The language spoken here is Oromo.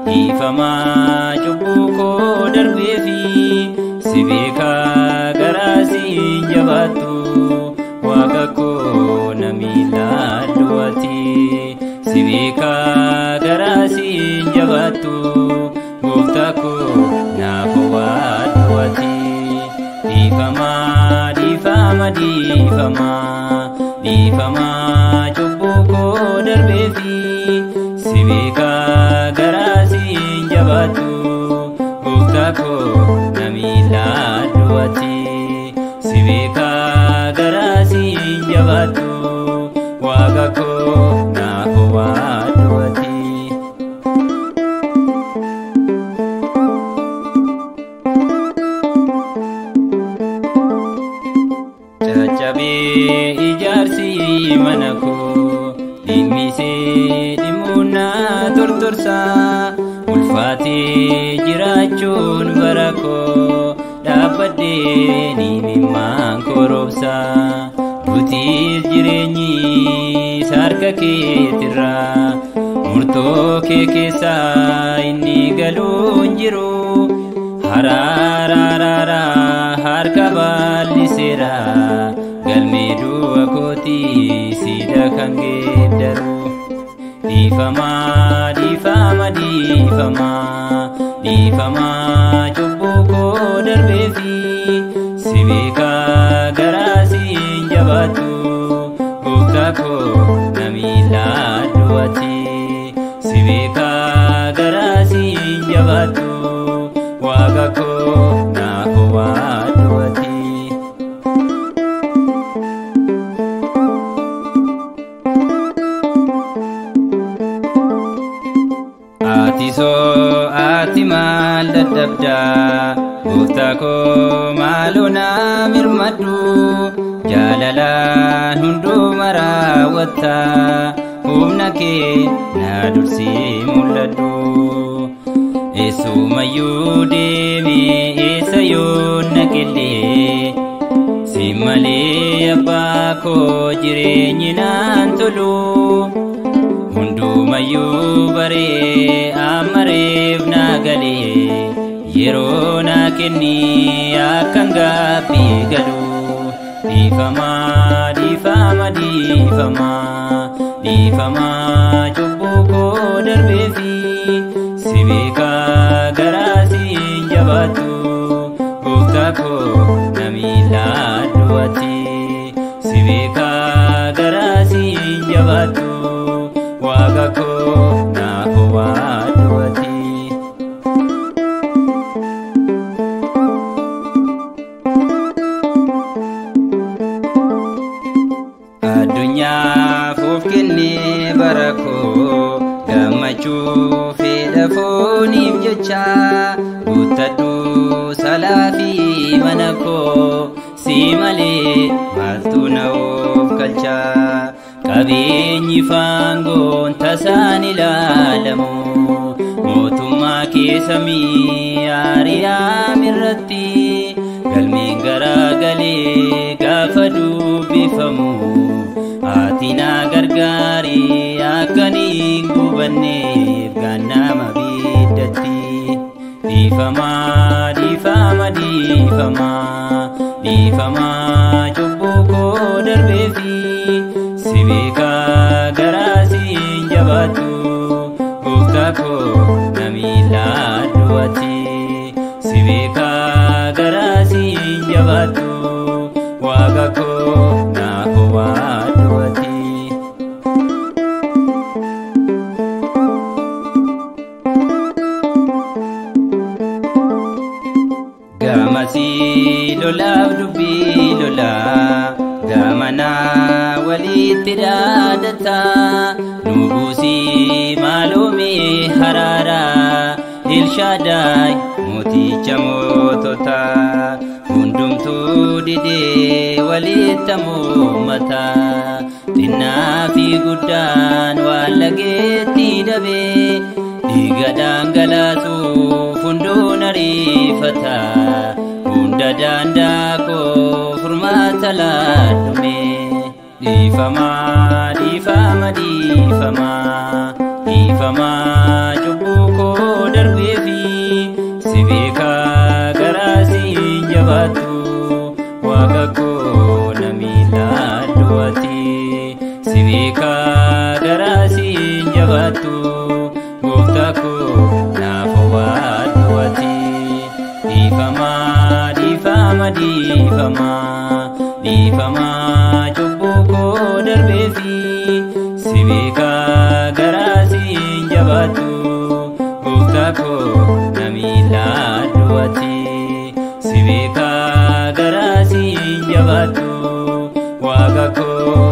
dhiifamaa cubbuu koo darbee fi si beekaa garaa siin jabaattu waaqa koo na miilaadhu ati si beekaa garaa siin jabaattu gooftaa koo naaf waadhu ati dhiifamaa dhiifama dhiifamaa dhiifamaa cubbuu koo darbee fi si beekaa garaa siin jabaattu gooftaa koo na miilaadhu ati si beekaa garaa siin jabaattu waaqa koo naaf waadhu ati. caccabee ijaarsi mana koo dhimmisee dhimmuunaa tortorsaa ulfaatee jiraachuun bara koo dhaabbadhee ni mimmaan korobsaa dutiis jireenyi harka keetirraa murtoo kee keessaa inni galuun jiru haraaraaraara harka bal'iseera galmee du'a kootii siida kan geeddaru dhiifamaa dhiifama dhiifamaa dhiifamaa cubbuu koo darbee fi si beekaa garaa siin jabaattu gooftaa koo na miilaadhu ati si beekaa garaa siin jabaattu waaqa koo naaf waadhu ati. Ati soo ati maal dadhabdaa gooftaa koo maaloo naa mirmadhu jaalalaan hunduma raawwattaa humna kee naa dursii mul'adhu. Eessumayyuu deemee eessa yoo naqillee si malee abbaa koo jireenyi naan tolu hundumayyuu baree amareef naa galee yeroo naa kenni akkan gaabbii galu dhiifamaa dhiifama dhiifamaa dhiifamaa cubbuu koo darbee fi si beekaa garaa siin jabaattu gooftaa koo na miilaadhu ati si beekaa garaa siin jabaattu waaqa koo naaf waadhu ati. addunyaaf of kennee bara koo gammachuu fedha fooniif jecha guuttadhu salaa fi mana koo si malee maaltu na of galcha qabeenyi faangoon tasaan ilaalamu mootummaa keessamii aariyaam irratti galmeen garaagalee gaafa dubbifamu ati na gargaari akkaniin gubanneef gannama biddatti dhiifamaa dhiifama dhiifamaa dhiifamaa cubbuu koo darbee fi si beekaa garaa siin jabaattu gooftaa koo na miilaadhu ati si beekaa garaa siin jabaattu waaqa koo naaf waadhu ati. Gamasii lolaaf dubbii lolaa gamanaa walitti dhaadataa nu buusii maaloomee haraaraa ilshaadaay mooticha moototaa hundumtuu didee walitti moommataa xinnaa fi guddaan waan lageetti dabee dhiiga dhangalaasuuf hunduun ariifata hunda daandaa koo furmaata laadhume dhiifamaa dhiifama dhiifamaa dhiifamaa cubbuu koo dhiifamaa dhiifamaa cubbuu koo darbeefi si beekaa garaa siin jabaatu gooftaa koo na miilaa du'ati si beekaa garaa siin jabaatu waaqa koo